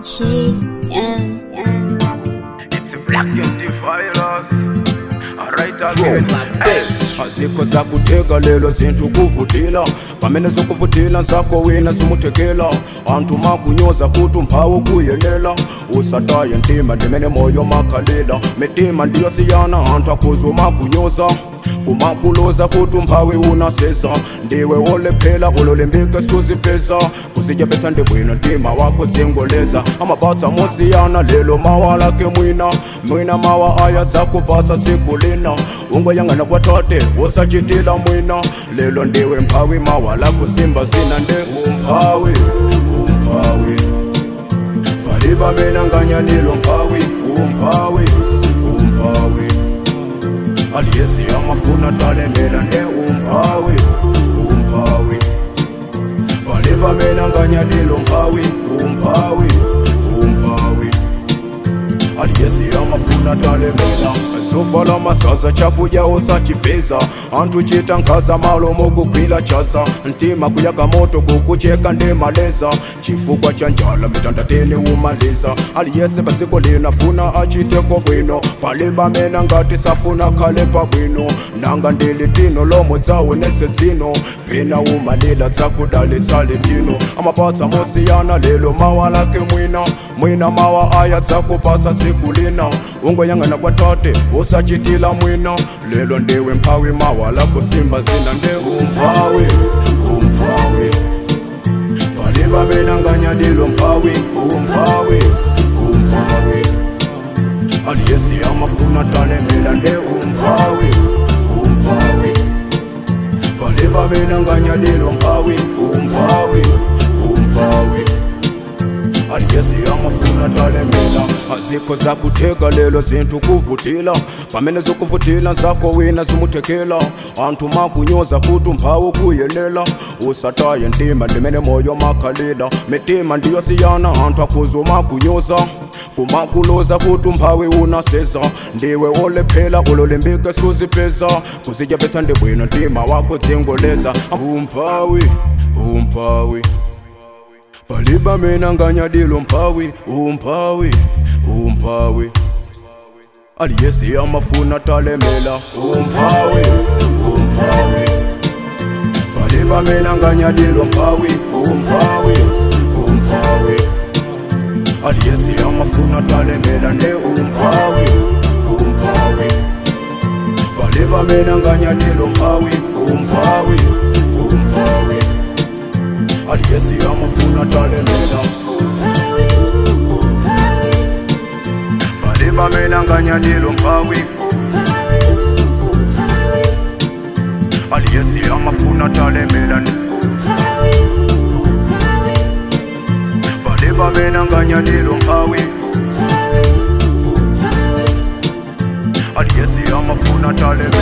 G, yeah, yeah. It's a black and the virus. Alright again. Hey. azikho zakuteka lelo zinthu kuvutila pamene zokuvutila nzako wina zimuthekela anthu makunyoza kuti umphawu kuyenela usataye ntima ndimene moyo makhalila mitima ndiyosiyana anthu akhuza makunyoza kumakuloza kuti umphawi unaseza ndiwe wolephela ulolimbike suzipeza kuzichepetsa ndibwino ntima wako zingoleza amapatsa mosiyana lelo mawa lake mwina mwina mawa aya dzakupatsa tsiku lina ungoyang'ana kwatate wosachitila mwina lelo ndiwe mphawi mawa lako simba zina nde umphawi umphawi paliba mina nganyanilo mphawi umphawi umphawi aliyesi amafuna talemela nde umphawi umphawi paliba mina nganyalilo mphawi umphawi umphawi aliyesi amafuna talemela zovala mazaza chakudya usachipeza anthu chita nkhaza malomo kugwila chaza ntima kuyaka moto kukucheka ndimaleza chifukwa cha njala mitandateni umaliza aliyese padziko lina funa achiteko bwino paliba mena ngati safuna khale pabwino nanga ndili tino lomwe dzawonetse dzino pena umalila dzakudalitsa litino amapatsa mosiyana lelo mawa lake mwina mwina mawa aya dzakupatsa tsiku lina ungoyang'ana kwatate usachitila mwina lelo ndiwe mphawi mawa lako simba zina nde umphawi umphawi paliba mina nganyadilo mphawi umphawi umphawi aliyesi amafuna talemela nde umphawi umphawi paliba mina nganyadilo mphawi umphawi umphawi aliyesi amafuna talemela azikho zakutheka lelo zinthu kuvutila pamene zokuvutila nzako wina zimuthekela anthu makunyoza kuti umphawu kuyenela usataye ntima ndimene moyo makhalila mitima ndiyosiyana anthu akhuza makunyoza kumakuloza kuti umphawi unaseza ndiwe wolephela ulolimbike suzipeza kuzichepetsa ndibwino ntima wako dzingoleza umphawi umphawi paliba mina nganyadilo mphawi umphawi umphawi aliyesi amafuna talemela umphawi umphawi paliba mina nganyadilo mphawi umphawi umphawi aliyesi amafuna talemela nde umphawi umphawi paliba mina nganyadilo mphawi umphawi umphawi aliyesi amafuna talemela paliba mina nganyadilo mphawi aliyesi amafuna talemela paliba mina nganyadilo mphawi aliyesi amafuna talemela